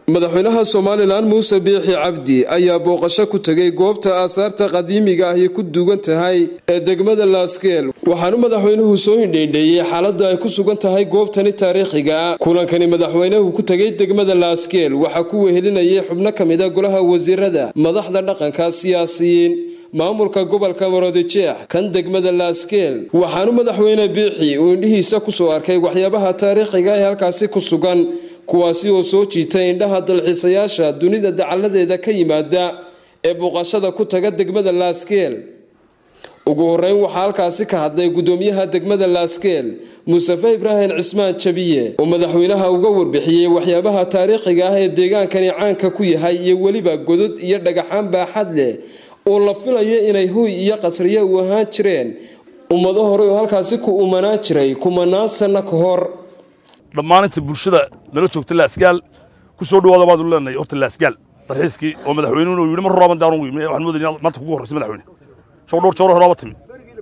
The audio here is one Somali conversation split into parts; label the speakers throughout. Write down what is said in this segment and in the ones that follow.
Speaker 1: madaxweynaha somalilan muuse biixi cabdi ayaa booqasho ku tegay goobta aasaarta qadiimiga ahi ku duugan tahay ee degmada laaskeel waxaanu madaxweynuhu soo hindheindheeyey xaaladda ay ku sugan tahay goobtani taariikhiga ah kulankani madaxweynuhu ku tegay degmada laaskeel waxaa ku wehelinayay xubno ka mid a golaha wasiirada madaxda dhaqanka siyaasiyiin maamulka gobolka maroodijeex kan degmada laaskeel waxaanu madaxweyne biixi uu indhihiisa kusoo arkay waxyaabaha taariikhiga ee halkaasi ku sugan kuwaasi oo soo jiitay indhaha dalxiisayaasha dunida dacalladeeda ka yimaada ee booqashada ku taga degmada laaskeel ugu horeyn waxaa halkaasi ka hadlay gudoomiyaha degmada laaskeel mustafe ibraahim cismaan jabiye oo madaxweynaha uga warbixiyey waxyaabaha taariikhiga ah ee deegaankani caanka ku yahay iyo weliba godod iyo dhagaxaan baaxad leh oo la filayo inay huy iyo qasriye u ahaan jireen ummado hore oo halkaasi ku umanaan jiray kumanaan sanno ka hor
Speaker 2: dhammaan inta bulshada nala joogta laasgaal ku soo dhawaada baad u leenahay horta laasgaal dalxiiskii oo madaxweynuhu uu yidhi mar horaaban daan ugu yimi waxaan moodayay maanta kugu horreysay madaxweyne shoo dhowr jawro horaaba timi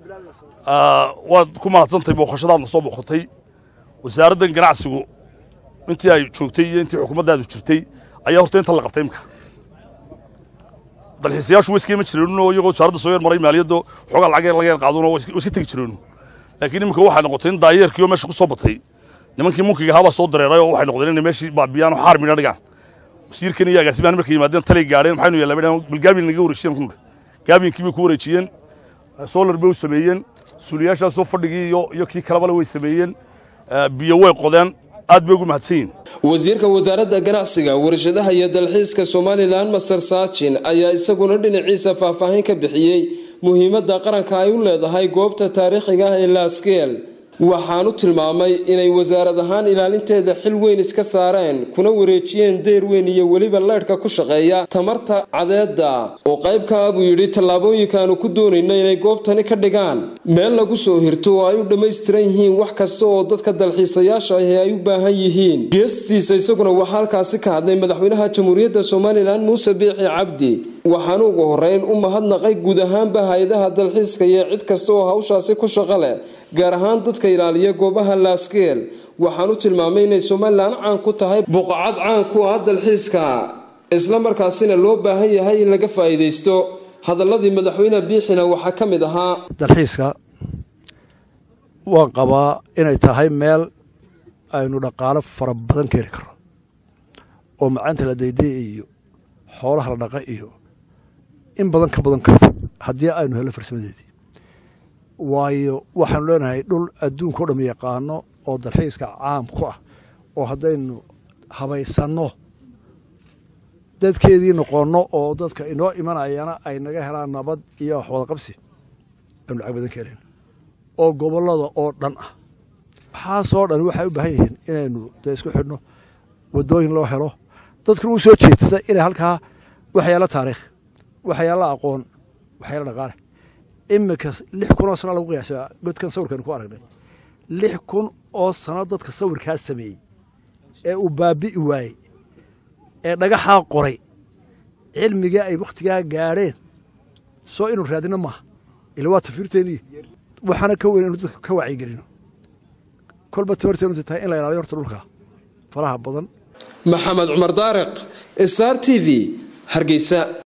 Speaker 2: waad ku mahadsantahay booqashadaadna soo booqatay wasaaraddan ganacsigu intii ay joogtay iyo intii xukuumaddaadu jirtay ayaa horta inta la qabtay imka dalxiisayaashu way iska iman jireen iyagoo wasaaradda soo yar maray maaliyadda xoogaa lacag laga yar qaaduna way iska tegi jireen laakiin iminka waxay noqotay in daayeerkii oo meesha ku soo batay nimankii munkiga ahaabaa soo dareeray oo waxay noqdeen inay meeshii baabiyaan oo xaar midha dhigaan wasiirkan iyo agaasimahan markay yimaadeen talay gaadheen maxaynu yeelaa bal gaabiyan naga wareejiyeen kunur gaabiyankii bay ku wareejiyeen solar bay u sameeyeen suuliyaashaasoo fadhigii iyo iyo kii kalebale way sameeyeen biyo way qodeen aad bay ugu mahadsan yihin
Speaker 1: wasiirka wasaaradda ganacsiga warshadaha iyo dalxiiska somalilan master saajin ayaa isaguna dhinaciisa faahfaahin ka bixiyey muhiimadda qaranka ay u leedahay goobta taariikhiga ah ee laaskeel waxaanu tilmaamay inay wasaarad ahaan ilaalinteeda xil weyn iska saareen kuna wareejiyeen deyr weyn iyo weliba leydhka ku shaqeeya tamarta cadeedda oo qayb ka ah buu yidhi tallaabooyinkaanu ku doonayna inay goobtani ka dhigaan meel lagu soo hirto oo ay u dhammaystiran yihiin wax kasta oo dadka dalxiisayaasha ahi ay u baahan yihiin geestiisa isaguna waxaa halkaasi ka hadlay madaxweynaha jamhuuriyadda somalilan muuse biixi cabdi waxaanu ugu horeyn u mahadnaqay guud ahaanba hay-adaha dalxiiska iyo cid kasta oo hawshaasi ku shaqo leh gaar ahaan dadka ilaaliya goobaha laaskeel waxaanu tilmaamay inay somalilan caan ku tahay buqacad caan ku ah dalxiiska isla markaasina loo baahan yahay in laga faa'iidaysto hadaladii madaxweyne biixina waxaa ka mid ahaa
Speaker 3: dalxiiska waan qabaa inay tahay meel aynu dhaqaalo fara badan ka heli karno oo macaanta la dayday iyo xoolaha la dhaqa iyo in badan ka badan karta haddii aynu helno farsamadeedii waayo waxaanu leenahay dhul adduunka o dham yaqaano oo dalxiiska caam ku ah oo haddaynu habaysanno dadkeedii noqonno oo dadka inoo imanayana ay naga helaan nabad iyo wax wada qabsi aynu lacag badan ka helen oo gobollada oo dhan ah waxaasoo dhan waxay u baahan yihiin inaynu dee isku xidhno waddooyin loo helo dadkan uu soo jeedsa inay halkaa waxyaalo taariikh waxyaalo aqoon waxyaalo dhaqaale iminka lix kun oo sano lagu qiyaasa godkan sawirkan ku aragnay lix kun oo sano dadka sawirkaa sameeyey ee uu baabi'i waayey ee dhagaxaa qoray cilmigii ay wakhtigaa gaadheen soo inuu raadino maaha ila waa tafiirteeniyo waxaana ka weyn inu dadka ka wacyigelino kolba tabarteenu tahay in la ilaaliyo horta dhulka faraha badan
Speaker 1: maxamed cumar daariq star t v hargeysa